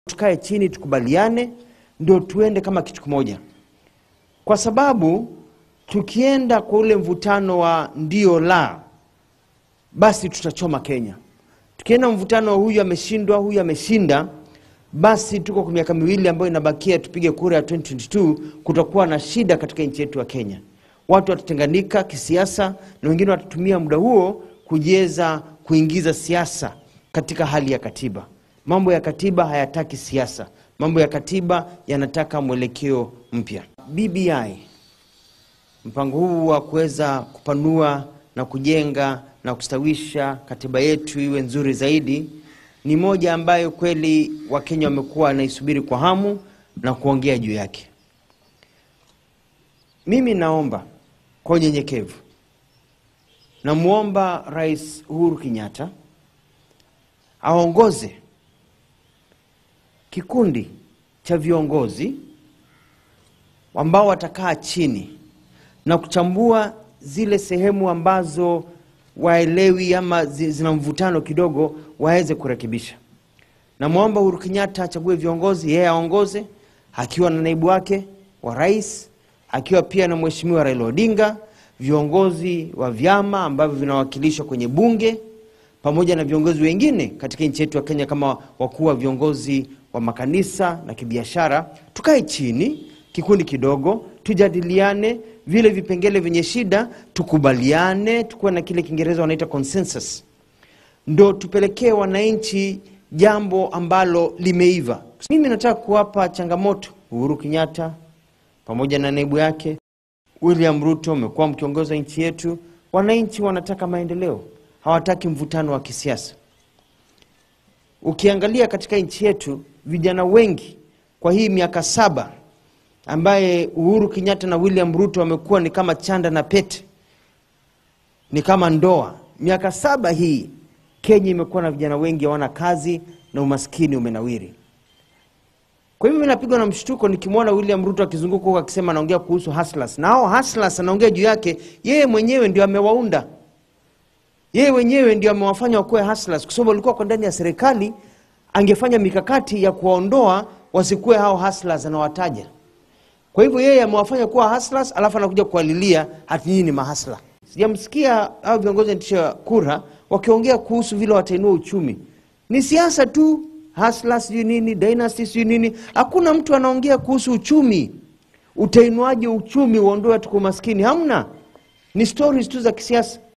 tukae chini tukubaliane, ndio tuende kama kitu kimoja, kwa sababu tukienda kwa ule mvutano wa ndio la, basi tutachoma Kenya. Tukienda mvutano wa huyu ameshindwa, huyu ameshinda, basi tuko kwa miaka miwili ambayo inabakia tupige kura ya 2022 kutakuwa na shida katika nchi yetu ya Kenya. Watu watatenganika kisiasa na wengine watatumia muda huo kujiweza kuingiza siasa katika hali ya katiba. Mambo ya katiba hayataki siasa, mambo ya katiba yanataka mwelekeo mpya. BBI, mpango huu wa kuweza kupanua na kujenga na kustawisha katiba yetu iwe nzuri zaidi, ni moja ambayo kweli Wakenya wamekuwa wanaisubiri kwa hamu na kuongea juu yake. Mimi naomba kwa unyenyekevu, namwomba Rais Uhuru Kenyatta aongoze kikundi cha viongozi ambao watakaa chini na kuchambua zile sehemu ambazo waelewi ama zi- zina mvutano kidogo, waweze kurekebisha. Namwomba Uhuru Kenyatta achague viongozi, yeye aongoze akiwa na naibu wake wa rais, akiwa pia na Mheshimiwa Raila Odinga, viongozi wa vyama ambavyo vinawakilishwa kwenye bunge pamoja na viongozi wengine katika nchi yetu ya Kenya kama wakuu wa viongozi wa makanisa na kibiashara, tukae chini kikundi kidogo, tujadiliane vile vipengele vyenye shida, tukubaliane, tukuwe na kile Kiingereza wanaita consensus, ndo tupelekee wananchi jambo ambalo limeiva. Mimi nataka kuwapa changamoto Uhuru Kenyatta pamoja na naibu yake William Ruto, mmekuwa mkiongoza nchi yetu. Wananchi wanataka maendeleo, hawataki mvutano wa kisiasa. Ukiangalia katika nchi yetu, vijana wengi kwa hii miaka saba ambaye Uhuru Kenyatta na William Ruto wamekuwa ni kama chanda na pete, ni kama ndoa. Miaka saba hii Kenya imekuwa na vijana wengi hawana kazi na umaskini umenawiri. Kwa hivyo mimi napigwa na mshtuko nikimwona William Ruto akizunguka huko akisema anaongea kuhusu hustlers, na hao hustlers anaongea juu yake, yeye mwenyewe ndio amewaunda, yeye mwenyewe ndio amewafanya wakuwe hustlers, kwa sababu walikuwa kwa ndani ya serikali, angefanya mikakati ya kuwaondoa wasikuwe hao hustlers anawataja. Kwa hivyo yeye amewafanya kuwa hustlers, alafu anakuja kuwalilia hati nyinyi ni mahasla. Sijamsikia hao viongozi wanatisha kura wakiongea kuhusu vile watainua uchumi. Ni siasa tu, hustlers sijui nini, dynasty sijui nini. Hakuna mtu anaongea kuhusu uchumi, utainuaje uchumi, uondoe watu kwa umaskini. Hamna, ni stories tu za kisiasa.